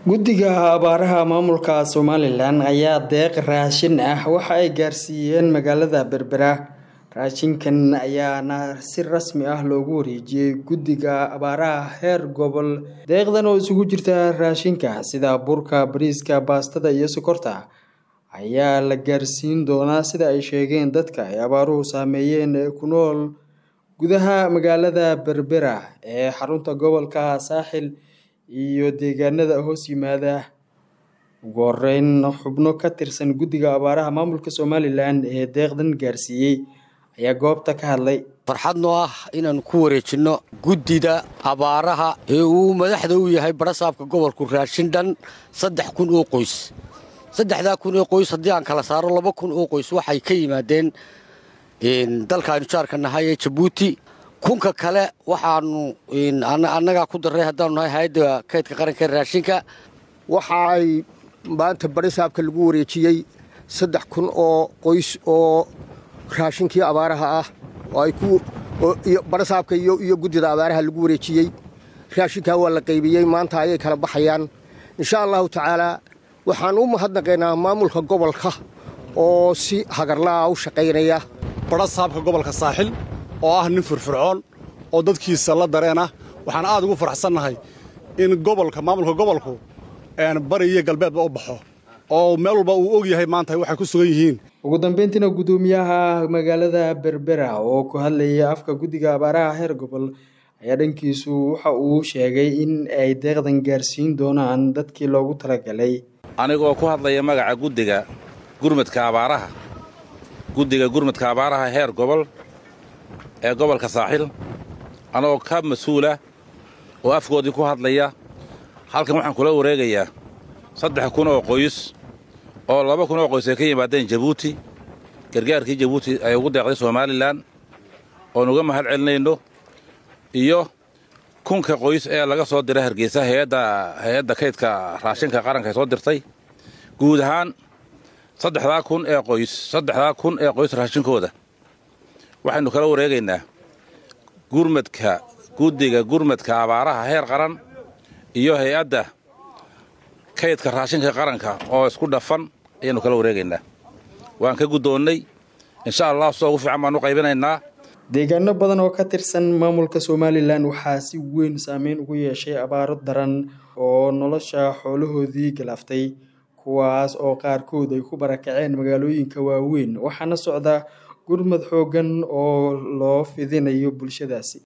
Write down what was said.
guddiga abaaraha maamulka somalilan ayaa deeq raashin ah waxa ay gaarsiiyeen magaalada berbera raashinkan ayaana si rasmi ah loogu wareejiyey guddiga abaaraha heer gobol deeqdan oo isugu jirta raashinka sida burka bariiska baastada iyo sokorta ayaa la gaarsiin doonaa sida ay sheegeen dadka ay abaaruhu saameeyeen ee ku nool gudaha magaalada berbera ee xarunta gobolka saaxil iyo deegaanada hoos yimaada ugu horeyn xubno ka tirsan guddiga abaaraha maamulka somalilan ee deeqdan gaarsiiyey ayaa goobta ka hadlay farxad noo ah inaan ku wareejinno guddida abaaraha ee uu madaxda u yahay barasaabka gobolku raashin dhan saddex kun oo qoys saddexdaa kun oo qoys haddii aan kala saaro laba kun oo qoys waxay ka yimaadeen dalkaaynu jaarka nahay ee jabuuti kunka kale waxaanu annagaa ku darray haddaanu nahay hay-adda kaydka qaranka ee raashinka waxa ay maanta barisaabka lagu wareejiyey saddex kun oo qoys oo raashinkii abaaraha ah oo ay ku barisaabka iyo guddida abaaraha lagu wareejiyey raashinkaa waa la qaybiyey maanta ayay kala baxayaan insha allahu tacaalaa waxaan u mahadnaqaynaa maamulka gobolka oo si hagarla'a u shaqaynaya barasaabka gobolka saaxil oo ah nin firfircoon oo dadkiisa la dareen ah waxaan aad ugu faraxsannahay in gobolka maamulka gobolku bari iyo galbeedba u baxo oo meel walba uu og yahay maanta waxay ku sugan yihiin ugu dambeyntiina guddoomiyaha magaalada berbera oo ku hadlayay afka guddiga abaaraha heer gobol ayaa dhankiisu waxa uu sheegay in ay deeqdan gaarsiin doonaan dadkii loogu talagalay anigoo ku hadlaya magaca guddiga gurmadka abaaraha guddiga gurmadka abaaraha heer gobol ee gobolka saaxil anagoo ka mas-uula oo afkoodii ku hadlaya halkan waxaan kula wareegayaa saddex kun oo qoys oo laba kun oo qoys ay ka yimaadeen jabuuti gargaarkii jabuuti ay ugu deeqday somalilan oon uga mahad celinayno iyo kunka qoys ee laga soo diray hargeysa hay-adda kaydka raashinka qaranka ay soo dirtay guud ahaan saddexdaa kun ee qoys saddexdaa kun ee qoys raashinkooda waxaynu kala wareegaynaa gurmadka guddiga gurmadka abaaraha heer qaran iyo hay-adda kaydka raashinka qaranka oo isku dhafan ayaannu kala wareegaynaa waan ka guddoonnay insha allah soo ugu fiican baan u qaybinaynaa deegaano badan oo ka tirsan maamulka somalilan waxaa si weyn saameyn ugu yeeshay abaaro daran oo nolosha xoolahoodii galaaftay kuwaas oo qaarkood ay ku barakaceen magaalooyinka waaweyn waxaana socda gurmad xooggan oo loo fidinayo bulshadaasi